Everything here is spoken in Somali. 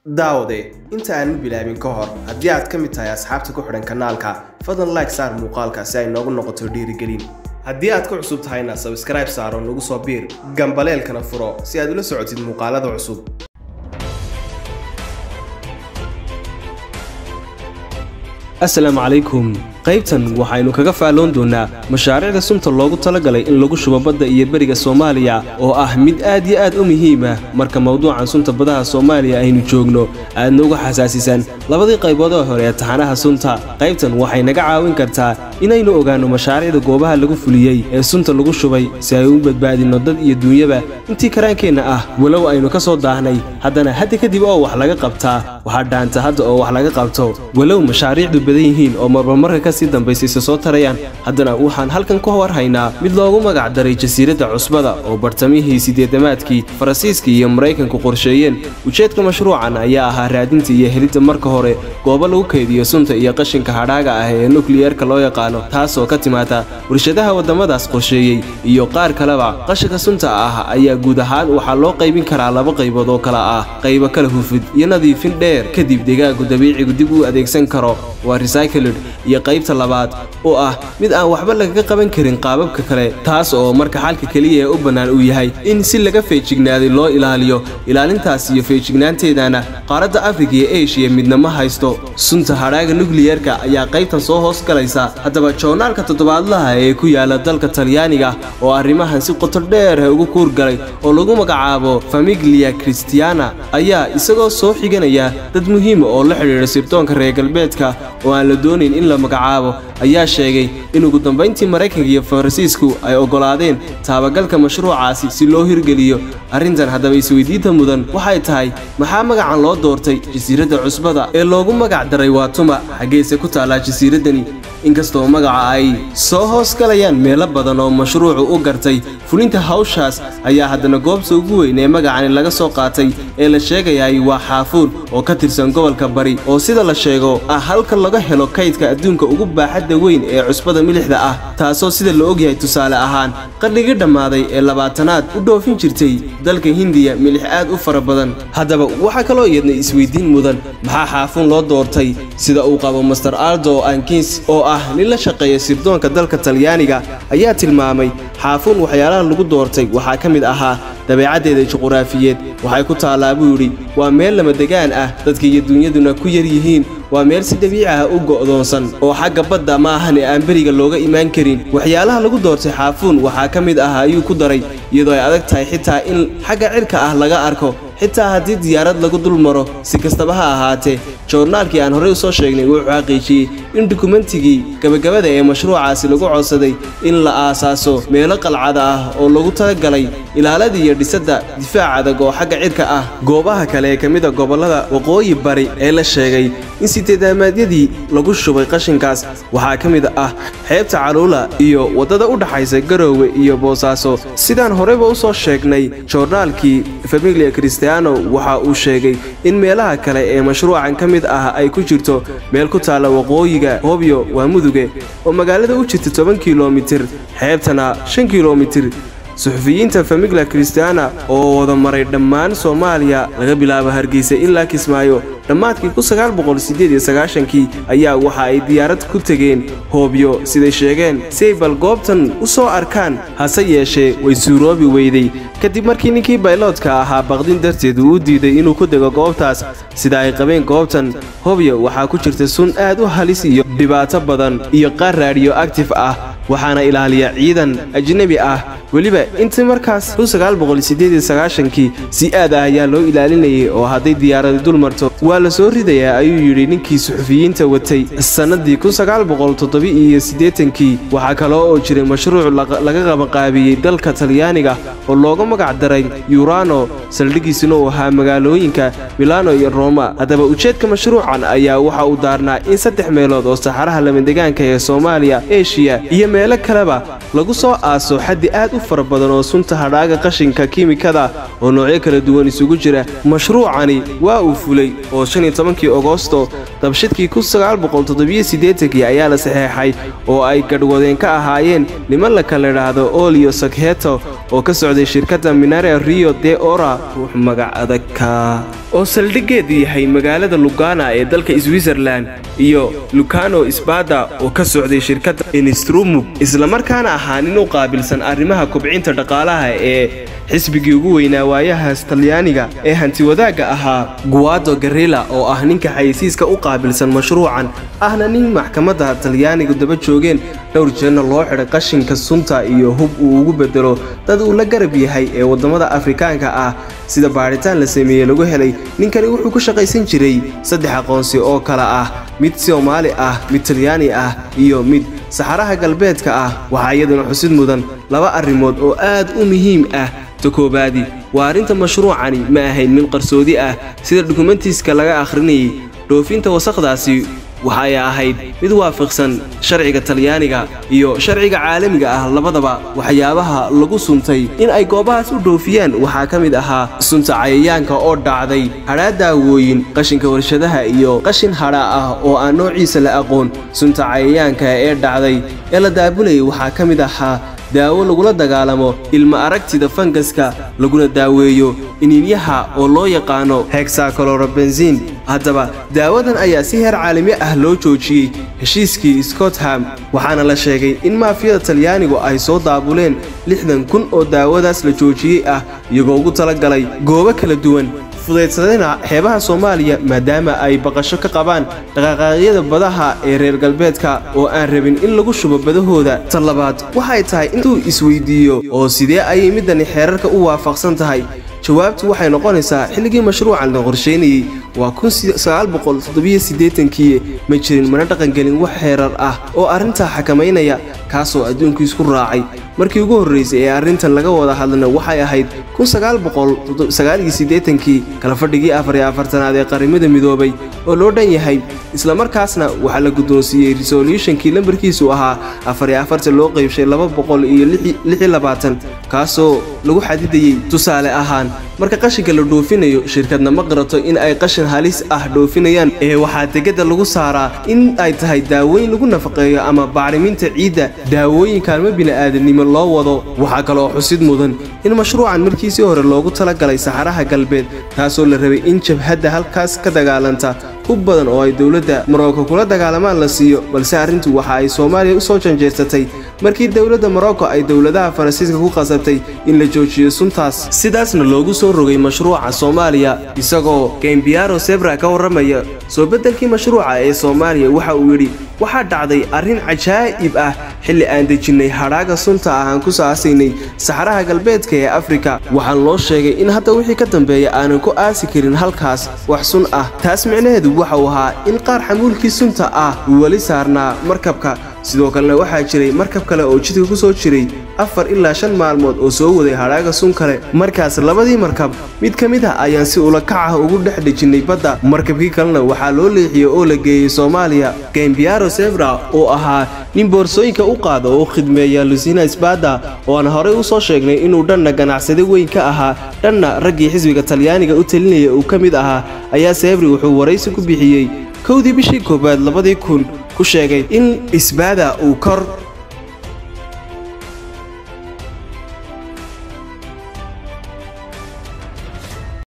daawade inta aanan bilaabin ka hor haddii aad ka mid tahay asxaabta ku xidhan kanaalka fadlan like saar muuqaalka si ay noogu noqoto dhiirigelin haddii aad ku cusub tahayna sabskribe saaro nagu soo biir gambaleelkana furo si aad ula socotid muuqaalada cusub asalaamu calaykum qaybtan waxaynu kaga faalloon doonnaa mashaariicda sunta loogu talagalay in lagu shubo badda iyo beriga soomaaliya oo ah mid aad iyo aad u muhiim ah marka mawduucan sunta badaha soomaaliya aynu joogno aadna uga xasaasisaan labadii qaybood oo hore ee taxanaha sunta qaybtan waxay naga caawin kartaa inaynu ogaanno mashaariicda goobaha lagu fuliyey ee sunta lagu shubay si ay u badbaadinno dad iyo duunyaba intii karaankeenna ah walow aynu ka soo daahnay haddana hadda kadib oo wax laga qabtaa waxaa dhaanta hadda oo wax laga qabto walow mashaariicdu badan yihiin oo marmarmarka ka sii dambaysayse soo tarayaan haddana waxaan halkan ka hor haynaa mid loogu magac daray jasiiradda cusbada oo bartamihii sideedamaadkii faransiiska iyo maraykanku qorsheeyeen ujeedka mashruucan ayaa ahaa raadinta iyo helidda marka hore goobo lagu kaydiyo sunta iyo qashinka hadhaaga ah ee nukliyeerka loo yaqaano taasoo ka timaada warshadaha waddamadaas qorsheeyey iyo qaar kaleba qashinka sunta ah ayaa guud ahaan waxaa loo qaybin karaa laba qaybood oo kale ah qaybo kala hufid iyo nadiifin dheer kadib deegaanku dabiicigu dib u adeegsan karo waa recycled iyo qaybta labaad oo ah mid aan waxba lagaga qaban karin qaababka kale taas oo marka xalka keliya ee u bannaan uu yahay in si laga feejignaaday loo ilaaliyo ilaalintaas iyo feejignaanteedana qaaradda afrika iyo eshiya midna ma haysto sunta hadhaaga nukliyerka ayaa qaybtan soo hoos galaysa haddaba joornaalka toddobaadlaha ee ku yaala dalka talyaaniga oo arrimahan si qoto dheer ugu kuurgalay oo lagu magacaabo famiglia christiana ayaa isagoo soo xiganaya dad muhiima oo la xidhiidha sirdoonka reer galbeedka oo aan la doonayn in la magacaabo ayaa sheegay in ugu dambayntii maraykanka iyo faransiisku ay oggolaadeen taabagalka mashruucaasi si loo hirgeliyo arrintan haddaba isweydiinta mudan waxay tahay maxaa magacan loo doortay jasiiradda cusbada ee loogu magac daray waa tuma xaggeese ku taallaa jasiiraddani inkastoo magaca ay soo hoos galayaan meelo badan oo mashruucu u gartay fulinta hawshaas ayaa haddana goobta ugu weyn ee magacani laga soo qaatay ee la sheegayay waa xaafuun oo ka tirsan gobolka bari oo sida la sheego ah halka laga helo kaydka adduunka ugu baaxadda weyn ee cusbada milixda ah taasoo sida la ogyahay tusaale ahaan qarnigii dhammaaday ee labaatanaad u dhoofin jirtay dalka hindiya milix aad u fara badan haddaba waxaa kaloo iyadna isweydiin mudan maxaa xaafuun loo doortay sida uu qabo master aldo ankins oo ah nin la shaqeeya sirdoonka dalka talyaaniga ayaa tilmaamay xaafuun waxyaalaha lagu doortay waxaa ka mid ahaa dabeecaddeeda juquraafiyeed waxay ku taallaa buu yidhi waa meel lamadegaan ah dadka iyo duunyaduna ku yar yihiin waa meel si dabiici ah u go'doonsan oo xagga badda ma ahane aan beriga looga imaan karin waxyaalaha lagu doortay xaafuun waxaa ka mid ah ayuu ku daray iyadoo ay adag tahay xitaa in xagga cirka ah laga arko xitaa haddii diyaarad lagu dul maro si kastaba ha ahaatee joornaalkii aan horey u soo sheegnay wuxuu xaqiijiyey in dukumentigii gabagabada ee mashruucaasi lagu codsaday in la aasaaso meelo qalcada ah oo lagu talagalay ilaalada iyo dhisadda difaac adag oo xagga cirka ah goobaha kale ee ka mid a gobollada waqooyi bari ee la sheegay in sideedaamaadyadii lagu shubay qashinkaas waxaa ka mid ah xeebta caluula iyo waddada u dhaxaysa garoowe iyo boosaaso sidaan horeyba u soo sheegnay joornaalkii familia christiano waxa uu sheegay in meelaha kale ee mashruucan ka mid ah ay ku jirto meel ku taalla waqooyiga hobyo waa muduge oo magaalada u jirta toban kilomitir xeebtana shan kilomitir suxufiyiinta famigla christiana oo wada maray dhammaan soomaaliya laga bilaabo hargeysa ilaa kismaayo dhammaadkii kii ayaa waxa ay diyaarad ku tegeen hoobyo siday sheegeen si ay bal goobtan u soo arkaan hase yeeshee way suuroobi weyday kadib markii ninkii bayloodka ahaa baqdin darteed uu u diiday inuu ku dego goobtaas sida ay qabeen goobtan hobyo waxaa ku jirta sun aad u halis iyo dhibaato badan iyo qaar raadiyo actif ah waxaana ilaaliya ciidan ajnebi ah weliba intii markaas kii si aad ah ayaa loo ilaalinayay oo hadday diyaaradi dul marto waa la soo ridayaa ayuu yidhi ninkii suxufiyiinta watay sannadii kii waxaa kaloo oo jiray mashruuc laga qabanqaabiyey dalka talyaaniga oo looga magac daray yurano saldhigiisuna uu ahaa magaalooyinka milano iyo roma haddaba ujeedka mashruucan ayaa waxa uu daarnaa in saddex meelood oo saxaraha lamadegaanka ee soomaaliya eshiya iyo meelo kaleba lagu soo aaso xaddi aad u fara badan oo sunta hadhaaga qashinka kiimikada oo noocyo kala duwan isugu jira mashruucani waa uu fulay oo kii agosto dabshidkii ayaa la saxeexay oo ay gadhwadeen ka ahaayeen niman la kala idhaahdo olio sakheto oo ka socday shirkadda minare rio de ora ruux magac adagka oo saldhiggeedu yahay magaalada lugana ee dalka switzerland iyo lucano sbada oo ka socday shirkadda instrumug islamarkaana ahaa nin u qaabilsan arrimaha kobcinta dhaqaalaha ee xisbigii ugu weynaa waayahaas talyaaniga ee hantiwadaagga ahaa guado garilla oo ah ninka xayeysiiska u qaabilsan mashruucan ahna nin maxkamadda talyaanigu daba joogeen dhowr jeerna loo xidhay qashinka sunta iyo hub uu ugu bedelo dad uu la garab yahay ee waddamada afrikaanka ah sida baadhitaan la sameeyey lagu helay ninkani wuxuu ku shaqaysan jiray saddex aqoonsi oo kale ah mid soomaali ah mid talyaani ah iyo mid saxaraha galbeedka ah waxaa iyaduna xusid mudan laba arrimood oo aad u muhiim ah ta koobaadi waa arrinta mashruucani ma ahayn mid qarsoodi ah sida dukumentiiska laga akhrinayay dhoofinta wasakhdaasi waxay ahayd mid waafaqsan sharciga talyaaniga iyo sharciga caalamiga ah labadaba waxyaabaha lagu suntay in ay goobahaas u dhoofiyaan waxaa ka mid ahaa sunta cayayaanka oo dhacday hadhaa daawooyin qashinka warshadaha iyo qashin hadha ah oo aan noociisa la aqoon sunta cayayaanka ee dhacday ee la daabulayay waxaa ka mid ahaa daawo lagula dagaalamo ilma aragtida fangaska laguna daaweeyo iniinyaha oo loo yaqaano hexacolorobensin haddaba daawadan ayaa si heer caalami ah loo joojiyey heshiiskii scottham waxaana la sheegay in maafiyada talyaanigu ay soo daabuleen lixdan kun oo daawadaas la joojiyey ah iyagoo ugu talagalay goobo kala duwan fudaydsadayna xeebaha soomaaliya maadaama ay baqasho ka qabaan dhaqaaqaaqyada badaha ee reer galbeedka oo aan rabin in lagu shubo badahooda ta labaad waxay tahay intuu isweydiiyo oo sidee ayay middani xeerarka u waafaqsan tahay jawaabtu waxay noqonaysaa xilligii mashruucan la qorsheynayey waa kii ma jirin mana dhaqangelin wax xeerar ah oo arrintaa xakamaynaya kaasoo adduunku isku raacay markii ugu horraysay ee arrintan laga wada hadlana waxay ahayd kii kala fadhigii afariyo afartanaad ee qarimada midoobay oo loo dhan yahay islamarkaasna waxaa la guddoonsiiyey resolutionkii lambarkiisu ahaa afariyo afartan loo qaybshay laba boqol iyo lix labaatan kaasoo lagu xadidayey tusaale ahaan marka qashinka la dhoofinayo shirkadna ma qirato in ay qashin halis ah dhoofinayaan ee waxaa degada lagu saaraa in ay tahay daawooyin lagu nafaqeeyo ama bacriminta ciidda daawooyin kaalmo bini'aadanimo loo wado waxaa kaloo xusid mudan in mashruucan markiisii hore loogu talagalay saxaraha galbeed taasoo la rabay in jabhadda halkaas ka dagaalanta hub badan oo ay dowladda marocco kula dagaalamaan la siiyo balse arrintu waxa ay soomaaliya u soo janjeersatay markii dowladda morocco ay dowladaha faransiiska ku qasabtay in la joojiyo suntaas sidaasna loogu soo rogay mashruuca soomaaliya isagoo gembiaro sebra ka warramaya soo beddelkii mashruuca ee soomaaliya waxa uu yidhi waxaa dhacday arrin cajaa'ib ah xilli aan dejinnay hadhaaga sunta ah aan ku saasaynay saxaraha galbeedka ee afrika waxaan loo sheegay in hadda wixii ka dambeeya aanan ku aasi karin halkaas wax sun ah taas micnaheedu waxau ahaa in qaar xamuulkii sunta ah uu weli saarnaa markabka sidoo kalena waxaa jiray markab kale oo jidka ku soo jiray afar ilaa shan maalmood oo soo waday hadhaaga sun kale markaas labadii markab mid ka mid ah ayaan si ulakac ah ugu dhex dejinnay badda markabkii kalena waxaa loo leexiyey oo la geeyey soomaaliya gembiaro sebra oo ahaa nin boorsooyinka u qaada oo u khidmeeya lucina sbada oo aan horey u soo sheegnay inuu dhanna ganacsade weyn ka ahaa dhanna raggii xisbiga talyaaniga u talinaya uu ka mid ahaa ayaa sebri wuxuu waraysi ku bixiyey kowdii bishii koowaad labadii kun ku sheegay in isbaada uu kor